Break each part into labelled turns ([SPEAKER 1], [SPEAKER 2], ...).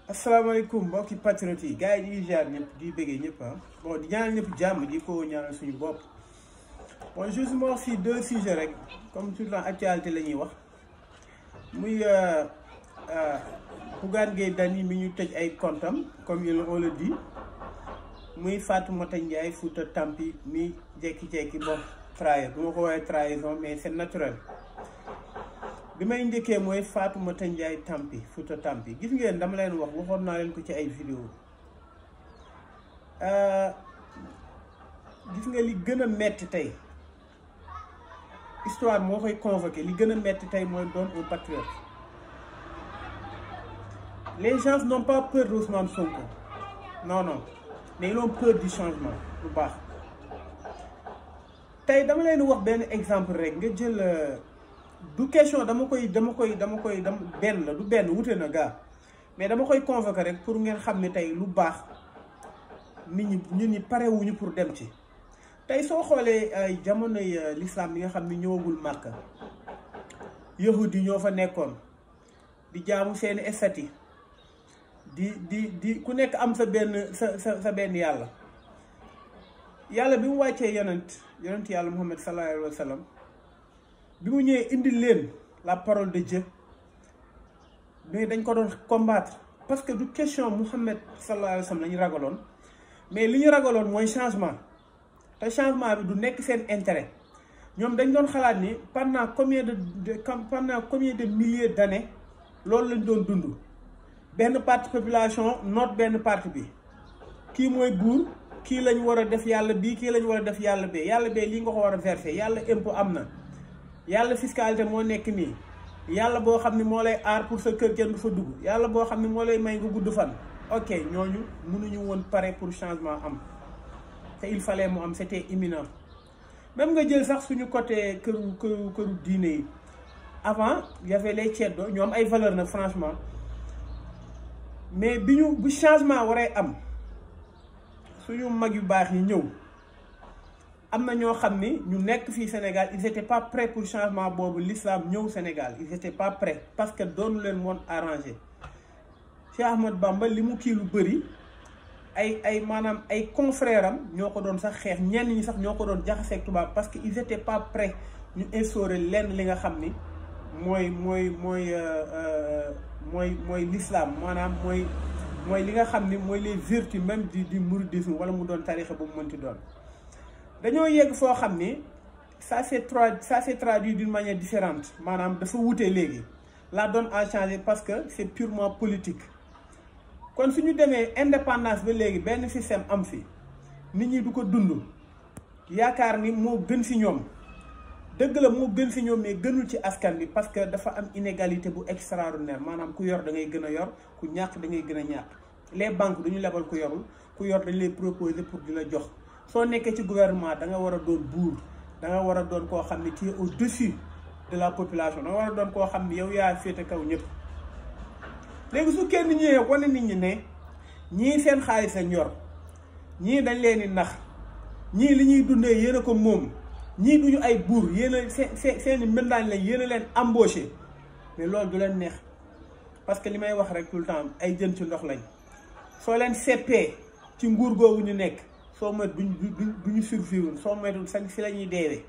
[SPEAKER 1] asalaamaaleykum mbokki patriote yi gars yi di ziar ñëpp di bëggee ñëpp ah bon di ñaanal ñëpp jàmm di ko ñaanal suñu bopp bon justement si deux sujets rek comme tout le temps actualité la ñuy wax muy Bougane Gueye Dany mi ñu tëj ay comptam comme il on le dit muy Fatoumata Ndiaye Fouta Tampi mi jekki-jekki bon trahir du ma ko woowee trahison mais c'est naturel bi may njëkkee mooy Fatoumata Ndiaye Tampi Fouta Tampi gis ngeen dama leen wax waxoon naa leen ko ci ay vidéo gis nga li gën a metti tey histoire moo koy convoqué li gën a metti tey mooy doon un patriote les gens n'ont pas peur d'Ousmane Sonko non non mais ils ont peur du changement lu baax tey dama leen wax benn exemple rek nga jël du question dama koy dama koy dama koy dama benn la du benn wute na gaa mais dama koy convoquer rek pour ngeen xam ne tey lu baax nit ñi ñun ñi parewuñu pour dem ci tey soo xoolee ay jamonoy l'islam bi nga xam ne ñëwagul Màkka yahud yi ñoo fa nekkoon di jaamu seeni estati di di di ku nekk am sa benn sa sa sa benn yàlla yàlla bi mu wàccee yonent yonent yàlla Muhammad sallallahu alayhi wa sallam bi mu ñëwee indi leen la parole de Dieu mais dañ ko doon combattre parce que du question Muhammad sallallahu alayhi wa sallam la ñu ragaloon mais li ñu ragaloon mooy changement te changement bi du nekk seen intérêt ñoom dañ doon xalaat ni pendant combien de pendant combien de milliers d'années loolu lañ doon dund benn partie population noot benn partie bi kii mooy buur kii lañ war a def yàlla bii kii lañ war a def yàlla bee yàlla bee lii nga ko war a verser yàlla impôt am na yàlla fiscalité moo nekk nii yàlla boo xam ne moo lay aar pour sa kër kenn du fa dugg yàlla boo xam ne moo lay may nga gudd fan ok ñooñu mënuñu woon pare pour changement am te il fallait mu am c'était imminent même nga jël sax suñu côté këru këru këru diine yi avant y avait les ceddo ñoom ay valeur nag franchement mais bi ñu bu changement waree am suñu mag yu baax yi ñëw am na ñoo xam ni ñu nekk fii Sénégal ils étaient pas prêts pour changement boobu l'islam ñëw Sénégal ils étaient pas prêts parce que doonu leen woon arrangé Cheikh Ahmad Bamba li mu kii lu bëri ay ay maanaam ay confrères am ñoo ko doon sax xeex ñenn ñi sax ñoo ko doon jaxaseeg tubaab parce que ils étaient pas prêts ñu instaurer lenn li nga xam ni mooy mooy mooy mooy mooy l'islam maanaam mooy mooy li nga xam ni mooy les vertus même du du mouridisme wala mu doon tarixa bu mu mënti doon dañoo yegg foo xam ni ça s'est tra ça s'est traduit d'une manière différente maanaam dafa wute léegi la donne a changé parce que c'est purement politique kon suñu demee indépendance ba léegi benn système am fi nit ñi du ko dund yaakaar ni moo gën ci ñoom dëgg la moo gën ci ñoom mais gënul ci askan bi parce que dafa am inégalité bu extraordinaire maanaam ku yor da ngay gën a yor ku ñàkk da ngay gën a ñàkk les banques duñu lebal ku yorul ku yor dañ lay proposer pour di la jox soo nekkee ci gouvernement da nga war a doon buur da nga war a doon koo xam ne tu es au-dessus de la population da nga war a doon koo xam ne yow yaa féete kaw ñëpp léegi su kenn ñëwee wane nit ñi ne ñii seen xaalis lañ yor ñii dañ leen di nax ñii li ñuy dundee yéen a ko moom ñii duñu ay buur yéen a seen seen seen i mbindaan lañ yéen a leen embauché mais loolu du leen neex parce que li may wax rek tout le temps ay jën ci ndox lañ soo leen seppee ci nguur googu ñu nekk. soo moytu duñ duñ duñu survivre soo moytu sañ si la ñuy deewee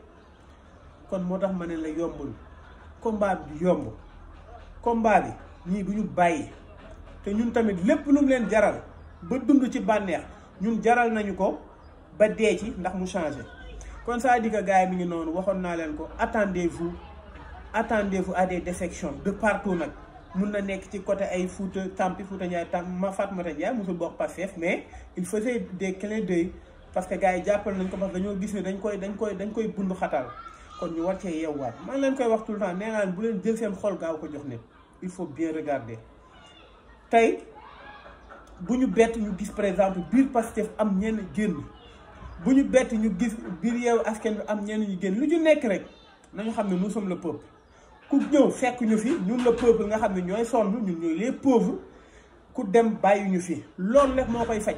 [SPEAKER 1] kon moo tax ma ne la yombul combat bi du yomb combat bi ñii duñu bàyyi te ñun tamit lépp lu mu leen jaral ba dund ci bànneex ñun jaral nañu ko ba dee ci ndax mu changé kon ça dit que gars yi mi ngi noonu waxoon naa leen ko attendez-vous attendez-vous à des défections de partout nag mun na nekk ci côté ay Fouta Tampi Fouta Ndiaye tam ma Fatoumata Ndiaye mosul bokk Pastef mais il faisait des clins d'œil parce que gars yi jàppal nañ ko parce que dañoo gis ne dañ koy dañ koy dañ koy bundu xatal kon ñu war cee yeewaat maa ngi leen koy wax tout le temps nee naa leen bu leen jël seen xol gaaw ko jox nit il faut bien regarder tey bu ñu bett ñu gis par exemple biir Pastef am ñenn génn bu ñu bett ñu gis biir Yewwi Askan Wi am ñenn ñu génn lu ñu nekk rek nañu xam ne nous sommes le peuple ku ñëw fekk ñu fi ñun le peuple nga xam ne ñooy sonn ñun ñooy les pauvres ku dem bàyyi ñu fi loolu rek moo koy faj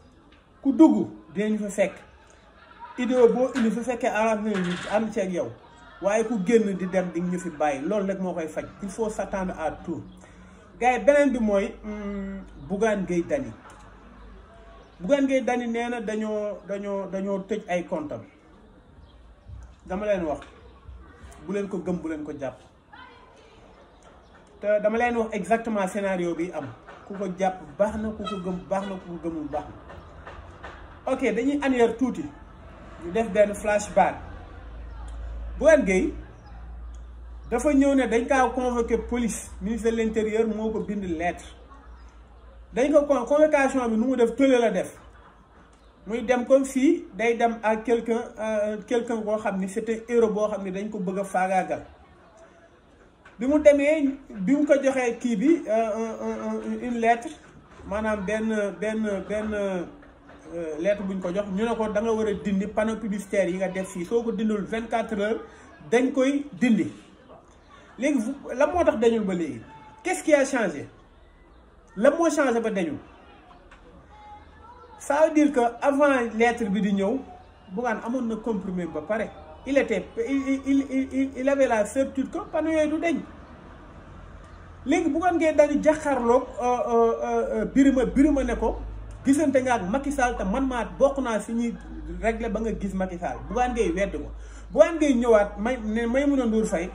[SPEAKER 1] ku dugg dinañu fa fekk idée boo indi fa fekkee arrangé nañu ànd ci ak yow waaye ku génn di dem di ñu fi bàyyi loolu rek moo koy faj il faut s'attendre à tout gars yi beneen bi mooy Bougane Gueye Dany Bougane Gueye Dany nee na dañoo dañoo dañoo tëj ay comptam dama leen wax bu leen ko gëm bu leen ko jàpp te dama leen wax exactement scénario bi am ku ko jàpp baax na ku ko gëm baax na ku ko gëmul baax na ok dañuy annuaire tuuti ñu def benn flashback Bougane Gueye dafa ñëw ne dañ kaa convoqué police ministre de l'intérieur moo ko bind lettre dañ ko con convocation bi nu mu def tële la def muy dem comme si day dem ak quelqu'un quelqu'un boo xam ni c'était héros boo xam ni dañ ko bëgg a faagaagal bi mu demee bi mu ko joxee kii bi une lettre maanaam benn benn benn lettre buñ ko jox ñu ne ko da nga war a dindi panneau publicitaire yi nga def fii soo ko dindul vingt quatre heures dañ koy dindi léegi la moo tax dañul ba léegi qu'est-ce qui a changé la moo changé ba dañul ça veut dire que avant lettre bi di ñëw Bougane amoon na comprimé ba pare il était il il il il avait la certitude que panneau yooyu du deñ léegi Bougane Gueye Dany jàkkaarloog Birima Birima ne ko gisante nga ak Macky Sall te man maa bokk naa si ñuy régler ba nga gis Macky Sall Bougane Gueye wedd ko Bougane Gueye ñëwaat may ne Maïmouna Ndour Faye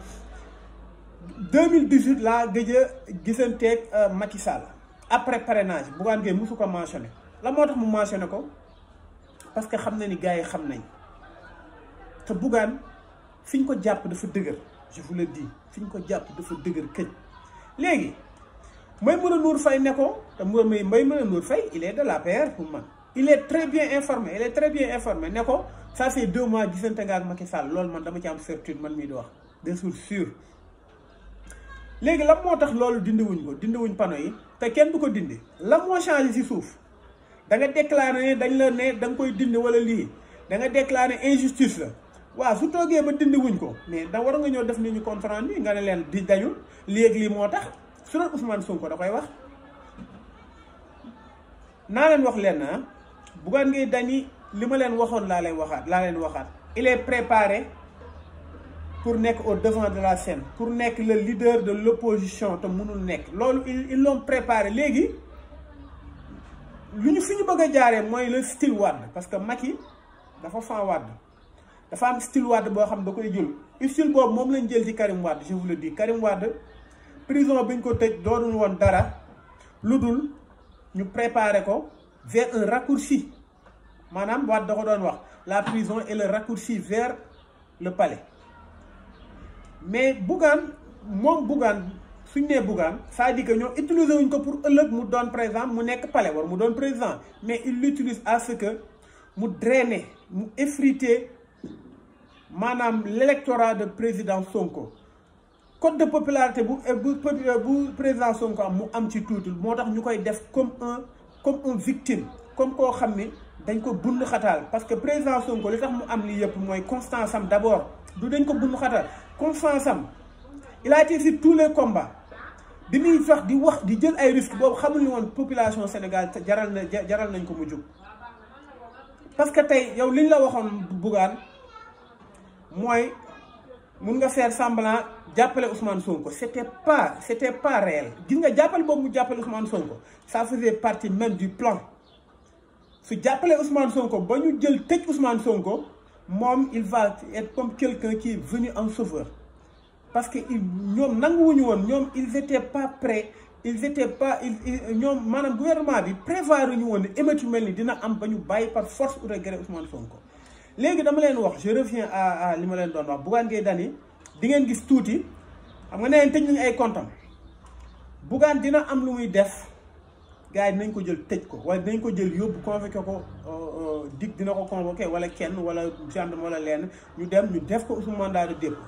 [SPEAKER 1] 2018 laa gëj a gisanteeg Macky Sall après parrainage Bougane Gueye mosu ko mentionné la moo tax mu mentionné ko parce que xam na ni gars yi xam nañ te Bougane fi ñu ko jàpp dafa dëgër je vous le dis fi ñu ko jàpp dafa dëgër këñ léegi Maïmouna Ndour Faye ne ko te mooy Maïmouna Ndour Faye il est de l'APR pour man il est très bien informé il est très bien informé ne ko ça fait deux mois gisante nga ak Macky Sall loolu man dama ci am certitude man mii di wax de source sûre léegi lan moo tax loolu dindiwuñ ko dindiwuñ panneau yi te kenn du ko dindi la moo changé ci suuf da nga déclaré ne dañ la ne da nga koy dindi wala lii da nga déclaré injustice la waaw su toogee ba dindiwuñ ko mais da war nga ñëw def nit ñu compte rendu nga ne leen di dañul léegi lii moo tax su doon Ousmane Sonko da koy wax naa leen wax leen ah Bougane Gueye Dany li ma leen waxoon laa leen waxaat laa leen waxaat il est préparé pour nekk au devant de la scène pour nekk le leader de l'opposition te mënul nekk loolu ils l'ont préparé léegi lu ñu fi ñu bëgg a jaaree mooy le style Wade parce que Macky dafa fan Wade dafa am style Wade boo xam da koy jël style boobu moom lañ jël ci Karim Wade je vous le dis Karim Wade prison bi ñu ko tëj doonul woon dara lu dul ñu préparer ko vers un raccourci maanaam Wade da ko doon wax la prison est le raccourci vers le palais mais Bougane moom Bougane suñ nee Bougane c'est-à-dire que ñoo utiliser wuñ ko pour ëllëg mu doon par exemple mu nekk palais war mu doon président mais il l'utilise à ce que mu drainer mu effriter maanaam l'électorat de président Sonko code de popularité bu bu bu président Sonko am mu am ci tuuti moo tax ñu koy def comme un comme un victime comme koo xam ni dañ ko bund xataal parce que président Sonko li tax mu am lii yëpp mooy constance am d'abord du dañ ko bund xataal constance am il a été sur tous les combats bi muy sax di wax di jël ay risques boobu xamul ni woon population Sénégal jaral na jaral nañ ko mu jóg parce que tey yow li ñu la waxoon Bougane mooy mun nga faire semblant jàppale Ousmane Sonko c'était pas c'était pas réel gis nga jàppale boobu mu jàppale Ousmane Sonko ça faisait partie même du plan su jàppale Ousmane Sonko ba ñu jël tëj Ousmane Sonko moom il va être comme quelqu'un qui est venu en sauveur parce que il ñoom nanguwuñu woon ñoom ils étaient pas prêts ils étaient pas ils ñoom maanaam gouvernement bi prévoir ñu woon ne émeute yu mel ni dina am ba ñu bàyyi par force ou regret Ousmane Sonko léegi dama leen wax je reviens à à li ma leen doon wax Bougane Gueye Dany di ngeen gis tuuti xam nga nee tëj nañu ay comptam Bougane dina am lu muy def gars yi dinañ ko jël tëj ko wala dinañ ko jël yóbbu convoqué ko dig dina ko convoqué wala kenn wala gendarme wala lenn ñu dem ñu def ko sous mandat de dépôt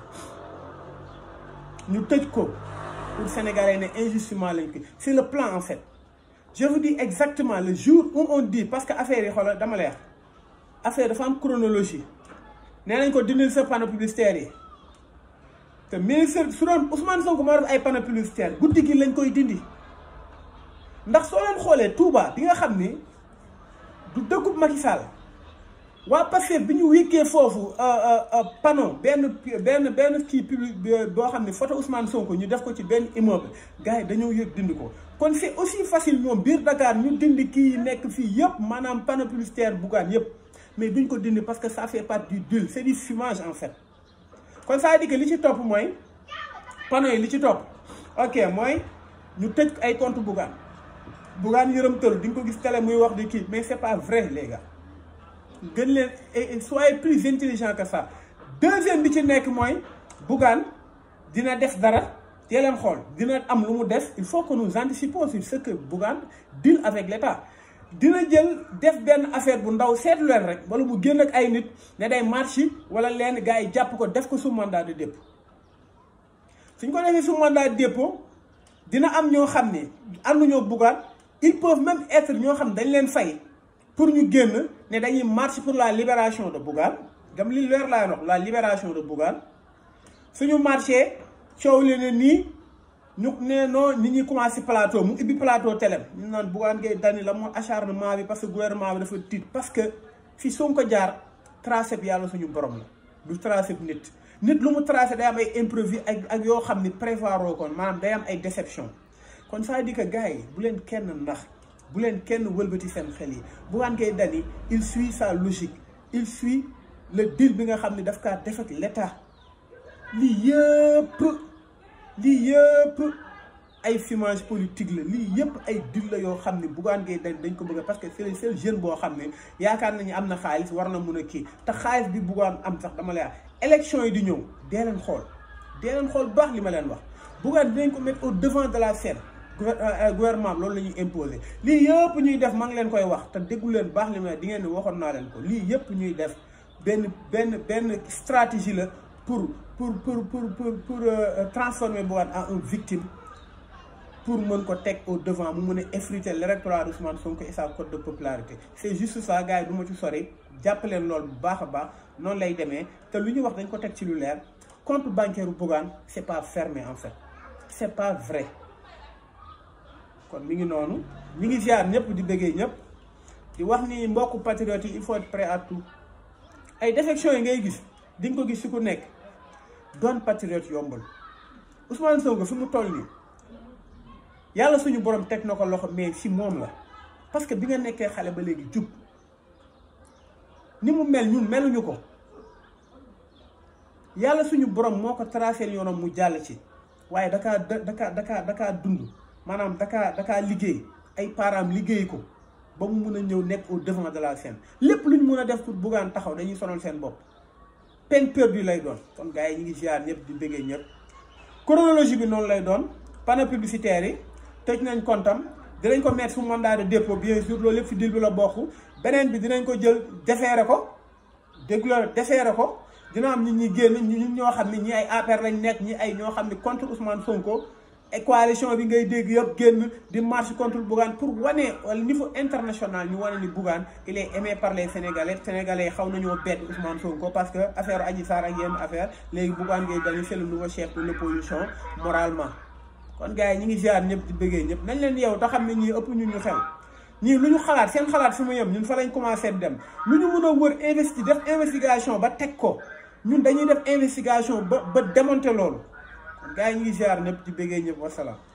[SPEAKER 1] ñu tëj ko pour Sénégalais ne injustement lañ ko c'est le plan en fait je vous dis exactement le jour où on dit parce que affaire yi xoolal dama leer affaire dafa am chronologie nee nañ ko dindil sa panneau publicitaire yi te ministre su doon Ousmane Sonko moo def ay panneau publicitaire guddi gi lañ koy dindi ndax soo leen xoolee Touba bi nga xam ni du dëkkub Macky Sall waa Pastef bi ñu wékkee foofu panneau benn benn benn kii public boo xam ne photo Ousmane Sonko ñu def ko ci benn immeuble gars yi dañoo yëg dindi ko kon c'est aussi facile ñoom biir Dakar ñu dindi kii yi nekk fii yëpp maanaam panneau publicitaire Bougane yëpp mais duñ ko dindi parce que ça fait partie du deal c'est du fumage en fait kon ça veut dire que li ci topp mooy panneau yi li ci topp ok mooy ñu tëj ay compte Bougane Bougane yërëm tëlu di nga ko gis télé muy wax di kii mais c'est pas vrai les gars gën leen et soyez plus intelligent que ça deuxième bi ci nekk mooy Bougane dina def dara tee leen xool dina am lu mu def il faut que nous anticipons sur ce que Bougane deal avec l'État dina jël def benn affaire bu ndaw seetlu leen rek wala mu génn ak ay nit ne day marché wala leen gars yi jàpp ko def ko sous mandat de dépôt suñ ko defee sous mandat de dépôt dina am ñoo xam ne ànduñoo Bougane ils peuvent même être ñoo xam dañ leen fay pour ñu génn ne dañuy marche pour la libération de Bougane gam li leer laay wax la libération de Bougane suñu marché coow leen ne nii ñu ne non nit ñi commencé plateau mu ibbi plateau télé ñu naan Bougane Gueye Dany la moo acharnement bi parce que gouvernement bi dafa tiit parce que fi Sonko jaar tracé bi yàlla suñu borom la du tracé bi nit nit lu mu tracé day am ay imprévu ak ak yoo xam ni prévoir kon maanaam day am ay déception kon ça veut dire que gars yi bu leen kenn ndax bu leen kenn wëlbati seen xel yi Bougane Gueye Dany il suit sa logique il suit le deal bi nga xam ne daf kaa def ak l'État lii yëpp lii yëpp ay fumage politique la lii yëpp ay deal la yoo xam ne Bougane Gueye Dany dañ ko bëgg parce que c'est le seul jeune boo xam ne yaakaar nañu am na xaalis war na mun a kii te xaalis bi Bougane am sax dama lay wax élection yi di ñëw dee leen xool dee leen xool baax li ma leen wax Bougane dinañ ko mettre au devant de la scène gouvernement bi loolu la ñuy imposer lii yëpp ñuy def maa ngi leen koy wax te déggu leen baax li ma di ngeen ne waxoon naa leen ko lii yëpp ñuy def benn benn benn stratégie la pour pour pour pour pour pour transformer Bougane en une victime pour mën ko teg au devant mu mën a effriter l'électorat d'Ousmane Sonko et sa cote de popularité c'est juste ça gars yi du ma ci sori jàpp leen loolu bu baax a baax noonu lay demee te lu ñu wax dañ ko teg ci lu leer compte bancaire Bougane c'est pas fermé en fait c'est pas vrai kon mi ngi noonu ñi ngi ziar ñëpp di bëggee ñëpp di wax ni mbokku patriotes yi il faut être prêt à tout ay défections yi ngay gis di nga ko gis si ku nekk doon patriote yombul Ousmane Sonko fi mu toll nii yàlla suñu borom teg na ko loxo mais si moom la parce que bi nga nekkee xale ba léegi jub ni mu mel ñun meluñu ko yàlla suñu borom moo ko tracé yoonam mu jàll ci waaye dakaa dakaa dakaa dakaa dund maanaam dakaa dakaa liggéey ay parents liggéey ko ba mu mun a ñëw nekk au devant de la scène lépp lu ñu mun a def pour Bougane taxaw dañuy sonal seen bopp peine perdue lay doon kon gars yi ñu ngi ziar ñëpp di bëggee ñëpp chronologie bi noonu lay doon panneau publicitaire yi tëj nañ kontam dinañ ko mettre sous mandat de dépôt bien sûr loolu lépp ci deal bi la bokk beneen bi dinañ ko jël defeere ko dégg la defeere ko dina am nit ñi génn ñun ñoo xam ne ñi ay APR lañ nekk ñi ay ñoo xam ne contre Ousmane Sonko et coalition bi ngay dégg yëpp génn di marche contre Bougane pour wane wala niveau international ñu wane ni Bougane il est aimé par les Sénégalais Sénégalais xaw nañoo bett Ousmane Sonko parce que affaire Adji Sarr ak yenn affaire léegi Bougane Gueye Dany c'est le nouveau chef de l'opposition moralement kon gars yi ñi ngi ziar ñëpp di bëggee ñëpp nañ leen yow te xam ne ñii ëpp ñu ñu xel ñii lu ñu xalaat seen xalaat fi mu yem ñun fa lañ commencé dem lu ñu mën a wër investi def investigation ba teg ko ñun dañuy def investigation ba ba démonter loolu kon gars yi ñu ngi ziar ñëpp di bëggee ñëpp wasalaam